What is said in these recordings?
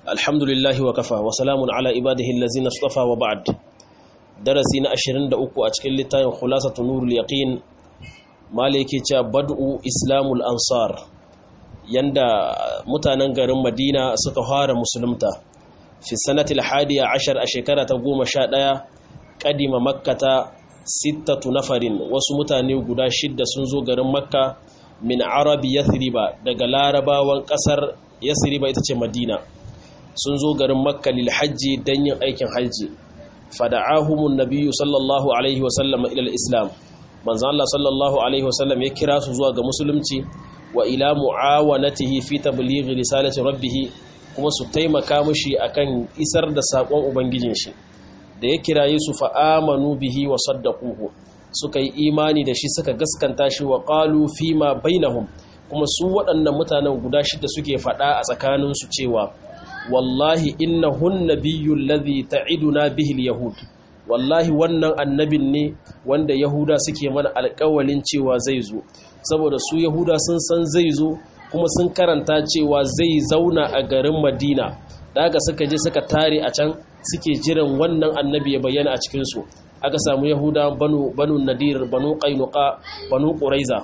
الحمد لله وكفى وسلام على عباده الذين اصطفى وبعد درسي na 23 a cikin littafin khulasatu nurul yaqin maliki cha bad'u islamul ansar yanda mutanen garin Madina suka fara musulunta fi sanati al-hadiya ashar a shekara ta 11 kadima makkata sittatu nafarin wasu mutane guda shidda sun zo garin makka min arabi yathriba daga larabawan kasar yathriba ita ce madina sun zo garin makka lil hajji dan yin aikin hajji fada'ahumun nabiyyu sallallahu alaihi wa sallam ila islam manzo Allah sallallahu alaihi wa sallam ya kira su zuwa ga musulunci wa ila muawanatihi fi tablighi risalati rabbih kuma su taimaka mishi akan isar da sakon ubangijin shi da ya kiraye su fa amanu bihi wa saddaquhu suka yi imani da shi suka gaskanta shi wa qalu fima bainahum kuma su waɗannan mutanen guda shida suke faɗa a tsakaninsu cewa wallahi innahun nabiyyul ladhi ta'iduna bihi al-yahud wallahi wannan annabin ne wanda yahuda suke mana alƙawalin cewa zai zo saboda su yahuda sun san zai zo kuma sun karanta cewa zai zauna a garin madina daga suka je suka tare a can suke jiran wannan annabi ya bayyana a cikin su aka samu yahuda banu banu nadir banu qainuqa banu quraiza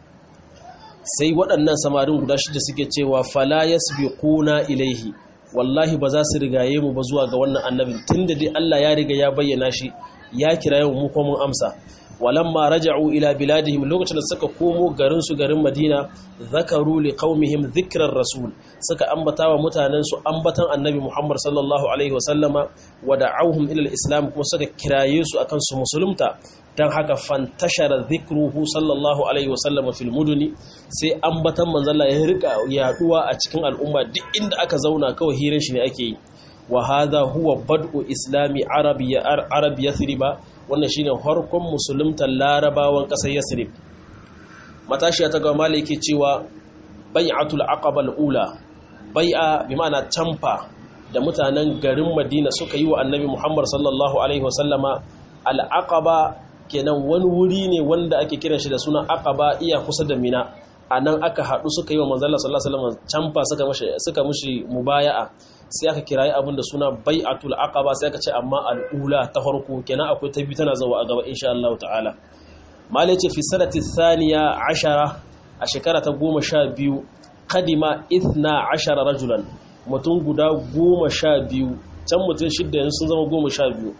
sai waɗannan samarin guda shida suke cewa fala yasbiquna ilaihi wallahi ba za su rigaye mu ba zuwa ga wannan annabin tunda dai Allah ya riga ya bayyana shi ya kira yau mu kuma mun amsa walamma raja'u ila biladihim lokacin da suka komo garin su garin Madina zakaru li qaumihim dhikrar rasul suka ambata wa mutanen su ambatan annabi Muhammad sallallahu alaihi wasallama wa da'awhum ila islam kuma suka kiraye su akan su musulunta dan haka fantashara dhikruhu sallallahu alaihi wasallama fil muduni sai ambatan manzalla ya rika yaduwa a cikin al'umma duk inda aka zauna kawai hirin shi ne ake yi wa hadha huwa bad'u islami arabiyya arab yathriba wannan shine harkon musulunta larabawan kasar yathrib matashiya ta ga maliki cewa bai'atul aqaba ula bai'a bi ma'ana tamfa da mutanen garin madina suka yi wa annabi muhammad sallallahu alaihi wasallama al-aqaba kenan wani wuri ne wanda ake kiran shi da suna aqaba iya kusa da mina a nan aka haɗu suka yi wa manzala sallallahu alaihi wasallam canfa suka mushi suka mushi mubaya'a sai aka kirayi abin da suna bai'atul aqaba sai aka ce amma al'ula ta farko kenan akwai ta biyu tana zuwa a gaba insha Allah ta'ala malai ce fi sanati thaniya ashara a shekara ta goma sha biyu kadima ithna ashara rajulan mutum guda goma sha biyu can mutum shidda yanzu sun zama goma sha biyu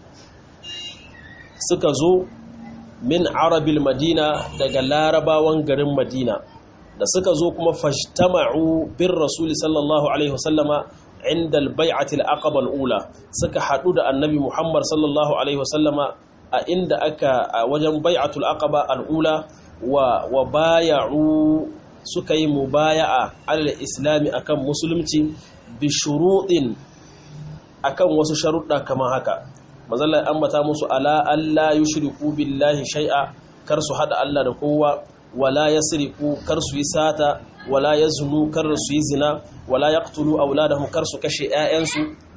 suka zo min arabil madina daga larabawan garin madina da suka zo kuma fajtama'u bin rasuli sallallahu alaihi wasallama inda albai'atil aqaba ula suka hadu da annabi muhammad sallallahu alaihi wasallama a inda aka a wajen bai'atul aqaba al'ula wa wa bay'u suka yi mubaya'a alal islami akan musulunci bi shuruɗin akan wasu sharuɗa kamar haka mazalla ya ambata musu ala alla yushriku billahi shay'a kar su hada Allah da kowa wala yasriku kar su yi sata wala yaznu kar su yi zina wala yaqtulu auladahum kar su kashe ƴaƴansu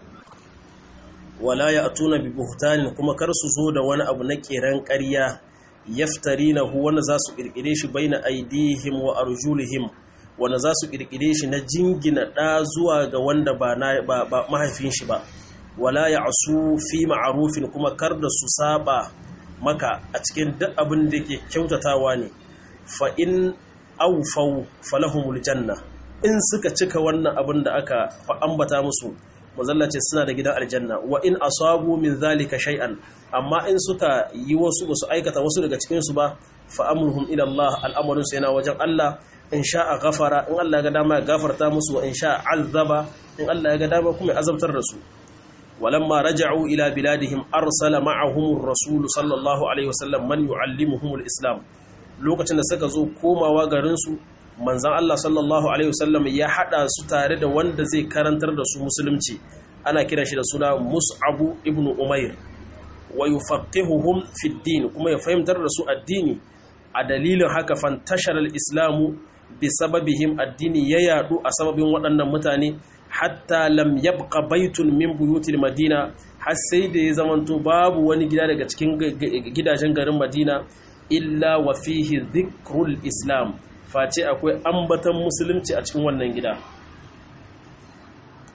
wala ya'tuna bi buhtanin kuma kar su zo da wani abu na kiran ƙarya yaftarinahu wanda za su kirkire shi baina aidihim wa arjulihim wanda za su kirkire shi na jingina ɗa zuwa ga wanda ba mahaifin shi ba wala ya asu fi ma'arufin kuma kar da su saba maka a cikin duk abin da ke kyautatawa ne fa in aufau falahumul janna in suka cika wannan abin da aka ambata musu mazallace suna da gidan aljanna wa in asabu min zalika shay'an amma in suka yi wasu basu aikata wasu daga cikin su ba fa amruhum ila Allah al'amarin su yana wajen Allah in sha'a ghafara in Allah ya ga dama ya gafarta musu wa in sha'a azaba in Allah ya ga dama kuma ya azabtar da su ولما رجعوا إلى بلادهم أرسل معهم الرسول صلى الله عليه وسلم من يعلمهم الإسلام lokacin da suka zo komawa garinsu manzan Allah sallallahu Alaihi wasallam ya haɗa su tare da wanda zai karantar da su musulunci ana kira shi da suna mus'abu ibn umair wa yufaqihuhum fi din kuma ya fahimtar da su addini a dalilin haka fantashar al-islamu bi sababihim addini ya yadu a sababin waɗannan mutane hatta lam yabqa baitun min buyutil madina har sai da ya zamanto babu wani gida daga cikin gidajen garin madina illa wa fihi dhikrul islam face akwai ambatan musulunci a cikin wannan gida